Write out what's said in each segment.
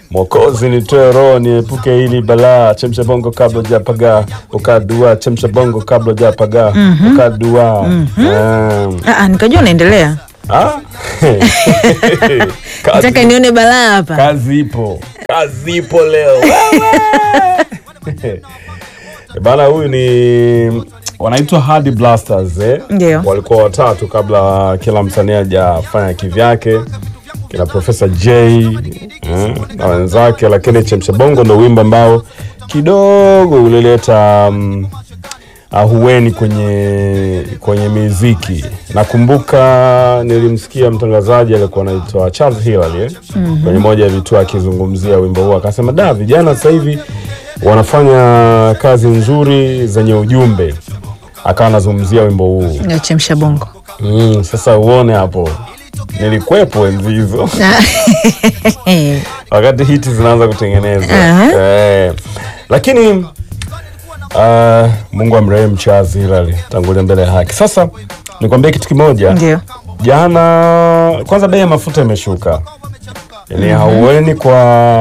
Mwokozi nitoe roho niepuke hili balaa, chemsha bongo kabla hujapagaa, ukadua chemsha bongo kabla hujapagaa, ukadua Mm. Ah, ah, nikajua unaendelea. Ah. Nataka kazi, nione balaa hapa. kazi ipo, kazi ipo leo Wewe! bana. Huyu ni wanaitwa Hadi Blasters eh? Ndio. walikuwa watatu kabla kila msanii hajafanya kivyake kina Profesa J eh, na wenzake, lakini Chemsha Bongo ndo wimbo ambao kidogo ulileta um, ahueni kwenye kwenye miziki. Nakumbuka nilimsikia mtangazaji alikuwa anaitwa Charles Hilary eh? kwenye moja ya vituo akizungumzia wimbo huo, akasema da, vijana sasa hivi wanafanya kazi nzuri zenye ujumbe. Akawa anazungumzia wimbo huu Nachemsha bongo. mm, sasa uone hapo, nilikwepo enzi hizo wakati hiti zinaanza kutengenezwa Aha. eh, lakini uh, Mungu amrehemu Charles Hilary, tangulia mbele ya haki. Sasa nikwambie kitu kimoja, Ndio. jana kwanza bei ya mafuta imeshuka, ni haueni kwa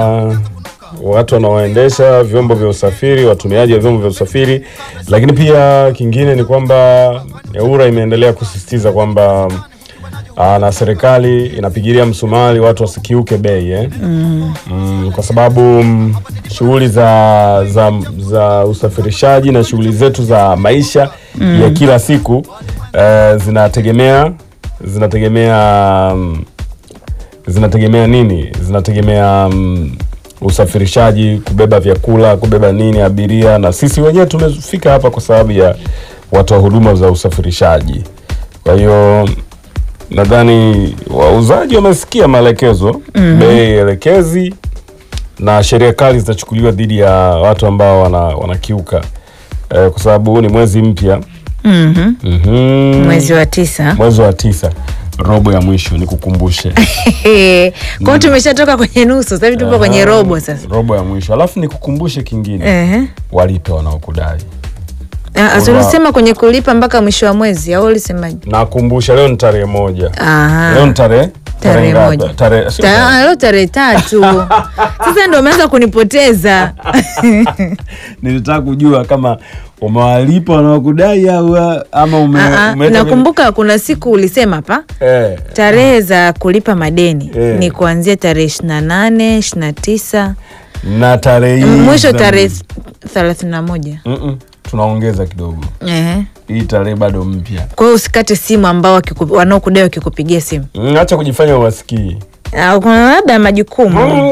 watu wanaoendesha vyombo vya usafiri, watumiaji wa vyombo vya usafiri, lakini pia kingine ni kwamba EWURA imeendelea kusisitiza kwamba aa, na serikali inapigilia msumari watu wasikiuke bei eh? mm, kwa sababu mm, shughuli za, za, za usafirishaji na shughuli zetu za maisha ya kila siku eh, zinategemea zinategemea mm, zinategemea nini? Zinategemea mm, usafirishaji, kubeba vyakula, kubeba nini, abiria, na sisi wenyewe tumefika hapa kwa sababu ya watoa huduma za usafirishaji. Kwa hiyo nadhani wauzaji wamesikia maelekezo, bei elekezi na sheria kali zitachukuliwa dhidi ya watu ambao wana, wanakiuka eh, kwa sababu huu ni mwezi mpya Mhm. Mhm. Mwezi wa tisa. mwezi wa tisa, robo ya mwisho, nikukumbushe Kwa hiyo tumeshatoka kwenye nusu, sasa hivi tupo kwenye robo sasa. robo ya mwisho, alafu nikukumbushe kingine, Ehe. walipe wanaokudai. Ah, ah, tulisema kwenye kulipa mpaka mwisho wa mwezi au ulisemaje? Nakumbusha leo ni tarehe moja, Aha. leo ni tarehe Tarehe ngapi? moja. Tarehe sio Ta- tarehe. ah, Leo tarehe tatu. Sasa ndio umeanza kunipoteza. Nilitaka kujua kama umewalipa wanaokudai au ama ume, Ah, ah, umeleta- nakumbuka kuna siku ulisema hapa eh, tarehe za kulipa madeni Eh. ni kuanzia tarehe ishirini na nane ishirini na tisa na tarehe hii mwisho za- tarehe thelathini na moja Mm-mm, tunaongeza kidogo, Ehe. hii tarehe bado mpya. kwa hiyo usikate simu ambao wakiku- wanaokudai wakikupigia simu Mm, Acha kujifanya uwasikii, Ah, kuna labda majukumu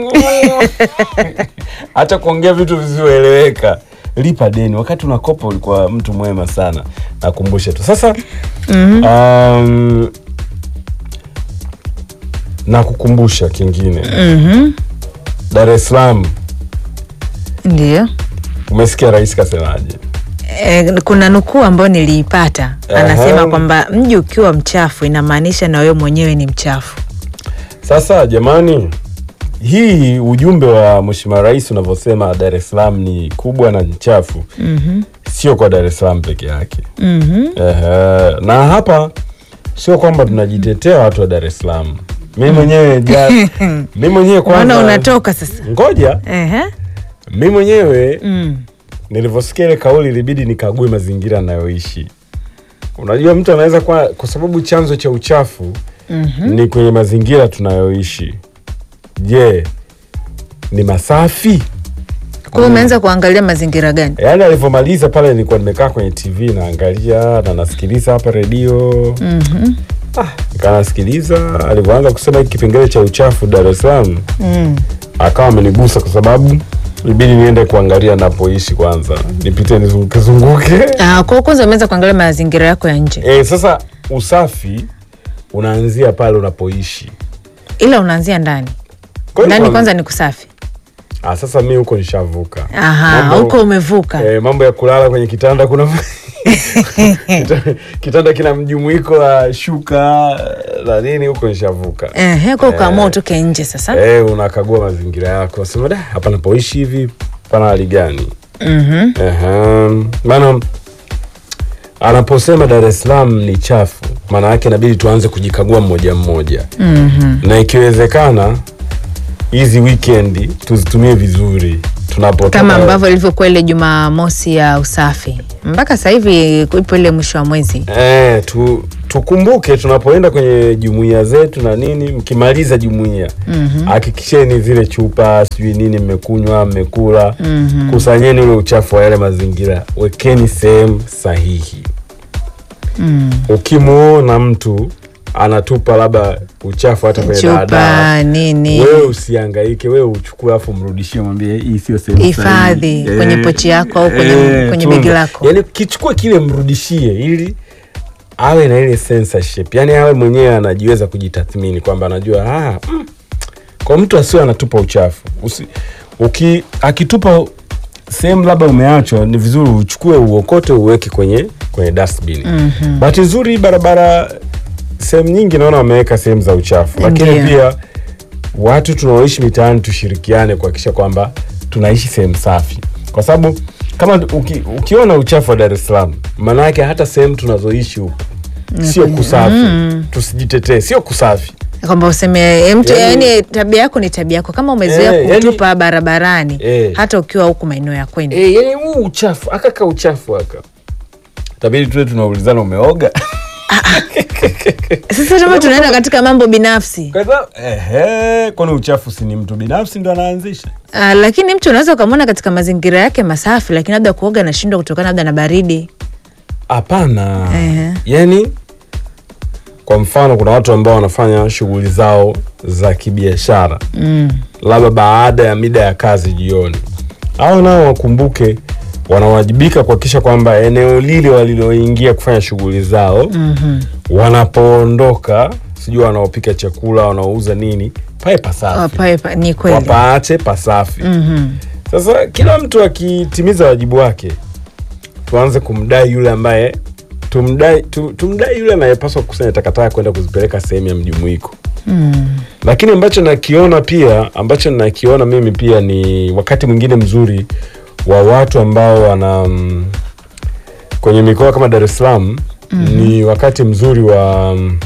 acha kuongea vitu visivyoeleweka. Lipa deni. Wakati unakopa ulikuwa mtu mwema sana, nakumbushe tu sasa. um, nakukumbusha kingine, Mhm. Dar es Salaam, ndio umesikia rais kasemaje? E, kuna nukuu ambayo niliipata anasema Aha. kwamba mji ukiwa mchafu inamaanisha na wewe mwenyewe ni mchafu. Sasa jamani, hii ujumbe wa mheshimiwa rais unavyosema Dar es Salaam ni kubwa na ni chafu, Mhm. sio kwa Dar es Salaam peke yake. Mhm. Ehe, na hapa sio kwamba tunajitetea watu wa Dar es Salaam. Mi mwenyewe ja, mi mwenyewe Unaona kwanza, unatoka sasa. ngoja Ehe. mi mwenyewe Mm. nilivyosikia ile kauli ilibidi nikague mazingira anayoishi. Unajua, mtu anaweza kwa, kwa sababu chanzo cha uchafu Mhm. ni kwenye mazingira tunayoishi. Je, ni masafi? Kwa hiyo umeanza kuangalia mazingira gani? Yaani alivyomaliza pale, nilikuwa nimekaa kwenye TV naangalia na nasikiliza hapa redio Mhm. ah, nikaa nasikiliza alivyoanza kusema hiki kipengele cha uchafu Dar es Salaam, Mm. akawa amenigusa kwa sababu ibidi niende kuangalia napoishi kwanza, nipite nizunguke zunguke. Ah, kwa hiyo kwanza umeanza kuangalia mazingira yako ya nje, E, sasa usafi unaanzia pale unapoishi. ila unaanzia ndani. Kwa hiyo Ndani kwa- kwanza ni kusafi. Ah, sasa mi huko nishavuka. Aha, Mambo- huko umevuka. Eh, mambo ya kulala kwenye kitanda kuna Kita- kitanda kina mjumuiko wa shuka na nini, huko nishavuka. Ehe, kwa ukaamua utoke nje sasa. Eh, unakagua mazingira yako, sema da, hapa napoishi hivi pana hali gani? Mhm. Ehe. Maana anaposema Dar es Salaam ni chafu, maana yake inabidi tuanze kujikagua mmoja mmoja, Mhm. na ikiwezekana hizi weekend tuzitumie vizuri tunapotoka kama ambavyo ilivyokuwa ile Jumamosi ya usafi mpaka sasa hivi ipo ile mwisho wa mwezi. Eh, tu, tukumbuke tunapoenda kwenye jumuiya zetu na nini, mkimaliza jumuiya hakikisheni zile chupa sijui nini mmekunywa mmekula, kusanyeni ule uchafu wa yale mazingira, wekeni sehemu sahihi. Ukimuona mtu anatupa labda uchafu hata kwenye Chupa daladala, nini wewe usihangaike, wewe uchukue afu mrudishie, mwambie hii sio sehemu hifadhi sahihi." kwenye Eh, pochi yako au kwenye, eh, kwenye tunza. begi lako. Yani kichukue kile mrudishie, ili awe na ile censorship, yani awe mwenyewe anajiweza kujitathmini kwamba anajua ah, mm, kwa mtu asiwe anatupa uchafu Usi, uki, akitupa sehemu labda umeachwa, ni vizuri uchukue uokote uweke kwenye kwenye dustbin. mm-hmm. Bahati nzuri barabara sehemu nyingi naona wameweka sehemu za uchafu, lakini Ndiyo. pia watu tunaoishi mitaani tushirikiane kuhakikisha kwamba tunaishi sehemu safi, kwa sababu kama uki, ukiona uchafu wa Dar es Salaam, maana yake hata sehemu tunazoishi huku sio kusafi. Tusijitetee, sio kusafi. kwamba useme eh, mtu Yani- yani, tabia yako ni tabia yako, kama umezoea Eh, yani- kutupa barabarani Eh. hata ukiwa huku maeneo ya kwenu E, yani huu uchafu akaka uchafu aka tabidi tuwe tunaulizana umeoga Sasa kama tunaenda katika mambo binafsi kwa sababu ehe, kwani uchafu si ni mtu binafsi ndo anaanzisha? uh, lakini mtu unaweza ukamwona katika mazingira yake masafi, lakini labda kuoga anashindwa kutokana labda na baridi. Hapana. Ehe. Yani kwa mfano kuna watu ambao wanafanya shughuli zao za kibiashara mm. labda baada ya mida ya kazi jioni, au nao wakumbuke wanawajibika kuhakikisha kwamba eneo lile waliloingia kufanya shughuli zao mm wanapoondoka, sijui wanaopika chakula, wanaouza nini, pae pasafi, ni kweli wapaache pasafi. Mhm. Sasa kila mtu akitimiza wajibu wake, tuanze kumdai yule ambaye tumdai, tu, tumdai yule anayepaswa kukusanya takataka kwenda kuzipeleka sehemu ya mjumuiko. Mm. Lakini ambacho nakiona pia, ambacho nakiona mimi pia ni wakati mwingine mzuri wa watu ambao wana mm, kwenye mikoa kama Dar es Salaam ni wakati mzuri wa mm,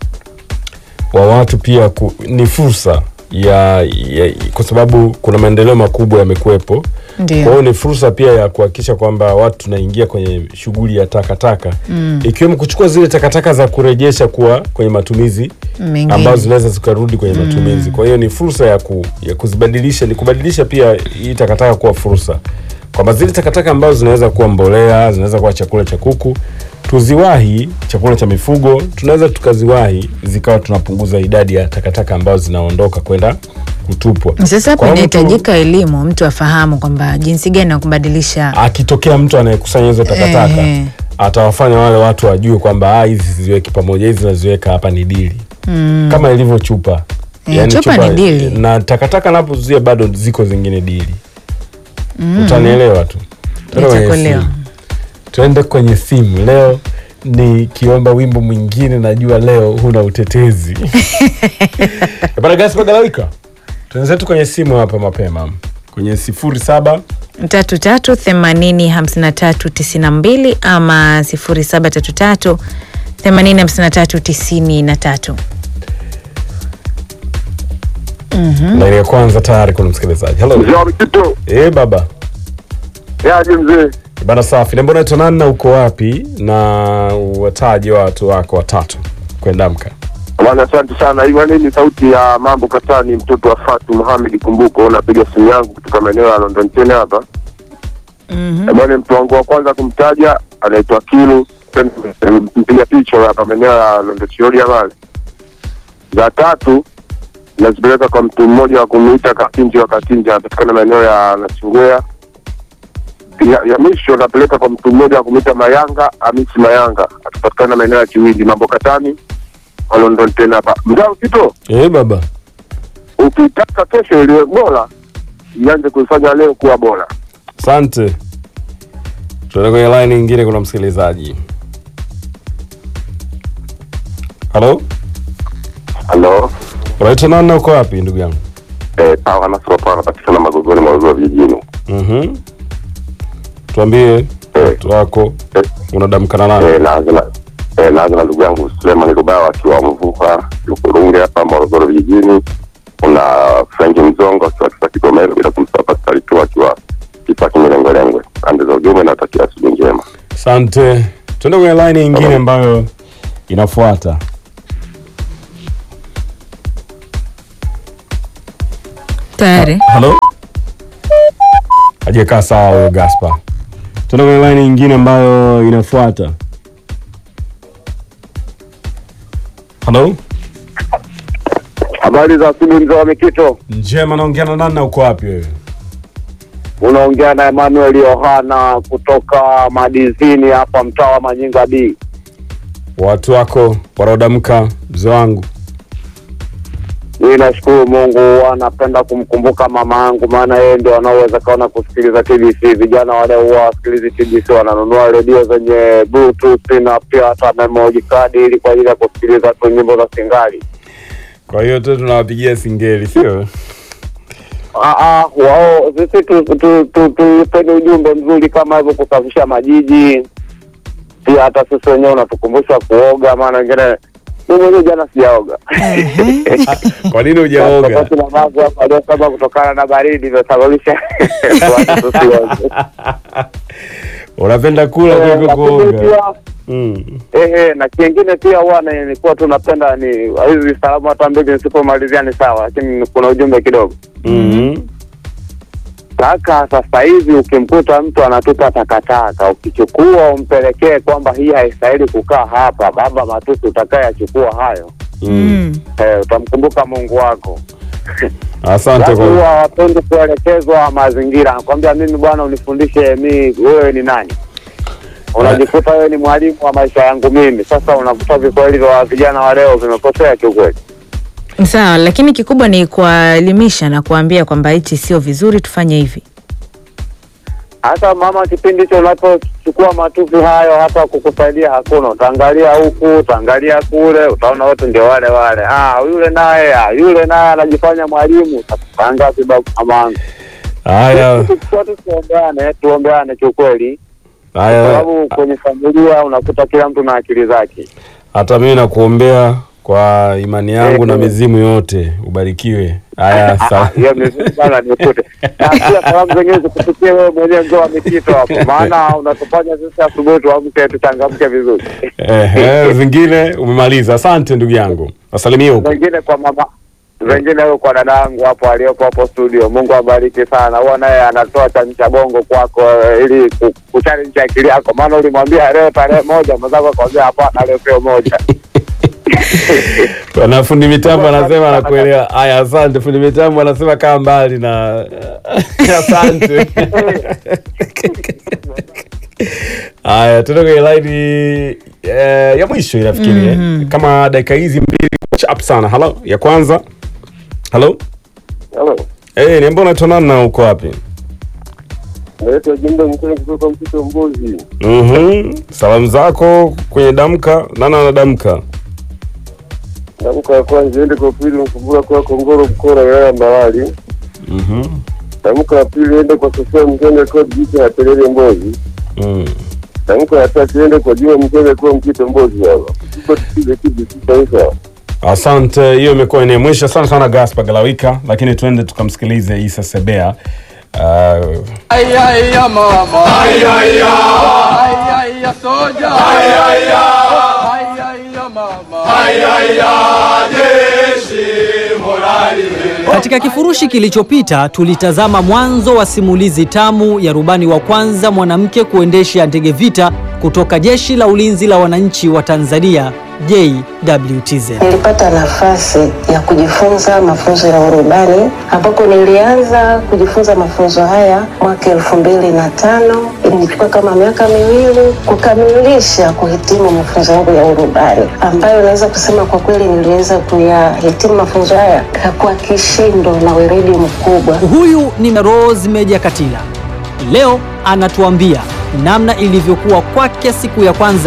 wa watu pia ku, ni fursa ya, ya kwa sababu kuna maendeleo makubwa yamekuwepo. Kwa Ndio. hiyo ni fursa pia ya kuhakikisha kwamba watu tunaingia kwenye shughuli ya takataka Mm. ikiwemo kuchukua zile takataka za kurejesha kuwa kwenye matumizi Mengine. ambazo zinaweza zikarudi kwenye matumizi. Kwa hiyo ni fursa ya, ku, ya kuzibadilisha, ni kubadilisha pia hii takataka kuwa fursa, kwamba zile takataka ambazo zinaweza kuwa mbolea, zinaweza kuwa chakula cha kuku, tuziwahi, chakula cha mifugo, tunaweza tukaziwahi, zikawa tunapunguza idadi ya takataka ambazo zinaondoka kwenda kutupwa. Sasa hapa Kwa mtu- inahitajika elimu, mtu afahamu kwamba jinsi gani ya kubadilisha. akitokea mtu anayekusanya hizo takataka Ehe. atawafanya wale watu wajue kwamba "Ah, hizi siziweki pamoja, hizi naziweka hapa ni dili Mm. kama ilivyo chupa Eh, chupa ni dili. na takataka napozuia bado ziko zingine dili utanielewa tu Tuende kwenye Nitakuelewa. simu. tuende kwenye simu leo nikiomba wimbo mwingine najua leo huna utetezi bana gasi magalawika tuenzetu kwenye simu hapa mapema kwenye sifuri saba tatu tatu themanini hamsini na tatu tisini na mbili ama sifuri saba tatu tatu themanini hamsini na tatu tisini na tatu. laini ya kwanza tayari kuna msikilizaji halo Mzee wa Mkito, eh baba yaje mzee? bana safi nembo naitwa nani na uko wapi na wataje watu wako watatu kwendamka Bwana, asante sana. Hii bwana, hii ni sauti ya mambo katani, mtoto wa Fatu Muhamed Kumbuko. Napiga simu yangu kutoka maeneo ya London tena hapa. Mhm. Bwana, mtu wangu wa kwanza kumtaja anaitwa Kilu, mpiga picha hapa maeneo ya London Chioria pale. Za tatu nazipeleka kwa mtu mmoja wa kumuita Katinji wa Katinji, anapatikana maeneo ya Nachingwea. Ya, ya mwisho napeleka kwa mtu mmoja wa kumuita Mayanga Hamisi Mayanga, atapatikana maeneo ya Kiwindi, mambo katani wa London tena hapa. Mzao Kito, eh baba ukitaka kesho iliwe bora, ianze kuifanya leo kuwa bora. asante tuende kwenye line nyingine kuna msikilizaji halo Halo, unaitwa nani na uko wapi ndugu yangu eh, pawa Nasoro pawa anapatikana Magogoni Morogoro vijijini. Mhm. tuambie watu wako Eh, unadamkana nani eh, naanza na eh, naanza na ndugu yangu Suleiman Rubawa akiwa Mvuka Lukurunge hapa Morogoro vijijini. kuna Franki Mzongo akiwa kisa Kigomero, bila kumsahau Pascal tu akiwa kisa Kimelengwelengwe. Pande za ujumbe natakia asubuhi njema. Asante. Tuende kwenye line nyingine ambayo inafuata. Tayari. Halo? Hajakaa sawa huyo Gaspar. Tuende kwenye line nyingine ambayo inafuata. Halo? Habari za asubuhi, mzee wa Mikito. Njema, naongea na nani na uko wapi wewe? Unaongea na Emmanuel Yohana kutoka Madizini hapa mtaa wa Manyinga B. Watu wako wanaodamka mzee wangu. Mimi nashukuru Mungu, anapenda kumkumbuka mama yangu, maana yeye ndio anaowezekana kusikiliza TBC. Vijana wale huwa wasikilizi TBC, wananunua redio zenye bluetooth na pia hata memory card ili kwa ajili ya kusikiliza tu nyimbo za Singali. Kwa hiyo tu tunawapigia singeli, sio? Ah, ah, wao sisi tu- tu- tu- tupeni ujumbe mzuri kama hivyo, kusafisha majiji. Pia hata sisi wenyewe unatukumbusha kuoga, maana wengine mimi mwenyewe jana sijaoga Kwa nini hujaoga? Tofauti na mambo hapa aliyosema kutokana na baridi imesababisha watu tusioge. Unapenda kula Eh, kuliko lakini kuoga. pia Mm. ehe, na kingine pia huwa ni- nilikuwa tu napenda ni hizi salamu hata mbili nisipomalizia ni sawa, lakini kuna ujumbe kidogo Mhm. kaka. Sasa hivi ukimkuta mtu anatupa takataka, ukichukua umpelekee kwamba hii haistahili kukaa hapa, baba matusi utakayachukua hayo, Mm. Mm. eh, utamkumbuka Mungu wako. Asante Watu kwa huwa hawapendi kuelekezwa mazingira, nakwambia mimi bwana, unifundishe mi, wewe ni nani? Unajikuta wewe ni mwalimu wa maisha yangu mimi. Sasa unakuta viswahili vya vijana wa leo vimekosea kiukweli. Sawa, lakini kikubwa ni kuwaelimisha na kuambia kwamba hichi sio vizuri, tufanye hivi. Hata mama, kipindi hicho unapochukua matusi hayo, hata kukusaidia hakuna. Utaangalia huku, utaangalia kule, utaona wote ndio wale wale. Ah, yule naye, ah, yule naye anajifanya mwalimu. Sasa ngapi babu mamangu? haya Tuchukua tu tuombeane, tuombeane kiukweli, kwa haya. sababu kwenye familia unakuta kila mtu na akili zake. Hata mimi nakuombea kwa imani yangu na mizimu yote, ubarikiwe. Haya, Ah, sawa. hiyo vizuri sana nikute. Na pia salamu zenyewe zikufikie wewe mwenyewe mzee wa Mikito hapo, maana unatufanya sisi asubuhi tuamke tuchangamke vizuri. Ehe, zingine umemaliza. Asante ndugu yangu, wasalimie huko. Wengine kwa mama wengine huyo kwa dada yangu hapo aliyopo hapo studio. Mungu abariki sana. Huwa naye anatoa chamcha bongo kwako eh, ili ku- kuchallenge akili yako, maana ulimwambia leo tarehe moja, mwenzako akwambia hapana, leo sio moja. Na fundi mitambo anasema anakuelewa. Haya, asante. Fundi mitambo anasema kaa mbali na asante. Haya, tuende kwenye laini eh, ya mwisho inafikiri eh. kama dakika hizi mbili chap sana. Halo, ya kwanza. Halo, Hello. eh, niambia unaitwa nani na uko wapi? Naitwa Jumbe Mkuu kutoka Mtito Mbuzi. Mhm. Salamu zako kwenye damka, nani anadamka? Tamko ya kwanza ende kwa pili Mkumbura kwa Kongoro Mkora wilaya ya Mbarali. Mhm. Tamko ya pili ende kwa Sofia Mkende kwa Jiji ya Pelele Mbozi. Mm. Tamko ya tatu ende kwa Juma Mkende kwa Mtito Mbozi hapa. Tuko tukize kizi taifa. Asante, hiyo imekuwa ni mwisho sana sana Gaspar Galawika, lakini tuende tukamsikilize Isa Sebea. Uh, Ay, ay, ya mama. Ay, ay, ya. Ay, ay, ya soja. Ay, ay, ya. Ay, ay, ya mama. Ay, ay, ya. Jeshi morali. Katika kifurushi kilichopita tulitazama mwanzo wa simulizi tamu ya rubani wa kwanza mwanamke kuendesha ndege vita kutoka Jeshi la Ulinzi la Wananchi wa Tanzania JWTZ. Nilipata nafasi ya kujifunza mafunzo ya urubani ambapo nilianza kujifunza mafunzo haya mwaka elfu mbili na tano. Ilinichukua kama miaka miwili kukamilisha kuhitimu mafunzo yangu ya urubani, ambayo naweza kusema kwa kweli niliweza kuyahitimu mafunzo haya kwa kishindo na weledi mkubwa. Huyu ni Rose Meja Katila. Leo anatuambia namna ilivyokuwa kwake siku ya kwanza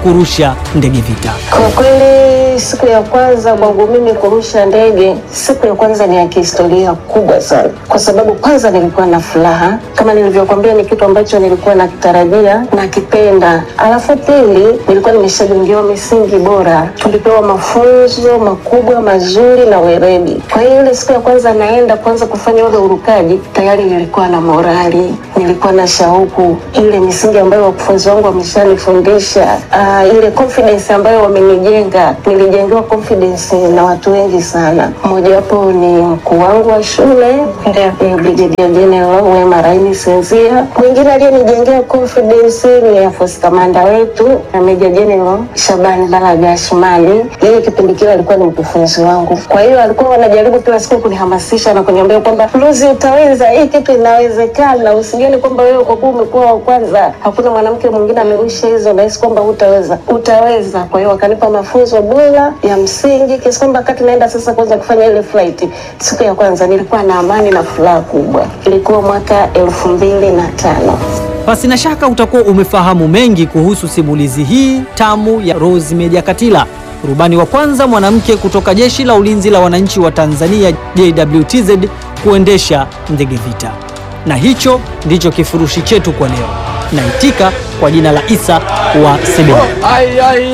kurusha ndege vita? Kwa kweli siku ya kwanza kwangu mimi kurusha ndege, siku ya kwanza ni ya kihistoria kubwa sana, kwa sababu kwanza nilikuwa na furaha kama nilivyokuambia, ni kitu ambacho nilikuwa nakitarajia na kipenda. Alafu pili, nilikuwa nimeshajengewa misingi bora, tulipewa mafunzo makubwa mazuri na weredi. Kwa hiyo ile siku ya kwanza naenda kwanza kufanya ule urukaji, tayari nilikuwa na morali, nilikuwa na shauku, ile misingi ambayo wakufunzi wangu wameshanifundisha, uh, ile confidence ambayo wamenijenga. Nilijengewa confidence na watu wengi sana, mmojawapo ni mkuu wangu wa shule eh, Brigadier General Wema Raini Senzia. Mwingine aliyenijengea confidence ni Air Force Commander wetu na Major General Shabani Balaga Ashmali. Yeye kipindi kile alikuwa ni mkufunzi wangu, kwa hiyo alikuwa wanajaribu kila siku kunihamasisha na kuniambia kwamba Lucy, utaweza, hii kitu inawezekana, usijione kwamba wewe kwa kuwa umekuwa wa kwanza, hakuna mwanamke mwingine amerusha hizo, nahisi kwamba hutaweza, utaweza. Kwa hiyo wakanipa mafunzo bora ya msingi kiasi kwamba wakati naenda sasa kwanza kufanya ile flight, siku ya kwanza nilikuwa na amani na furaha kubwa. Ilikuwa mwaka elfu mbili na tano. Basi na shaka utakuwa umefahamu mengi kuhusu simulizi hii tamu ya Rose Meja Katila, rubani wa kwanza mwanamke kutoka Jeshi la Ulinzi la Wananchi wa Tanzania JWTZ kuendesha ndege vita. Na hicho ndicho kifurushi chetu kwa leo. Naitika kwa jina la Isa wa Sebene. Ai, ai,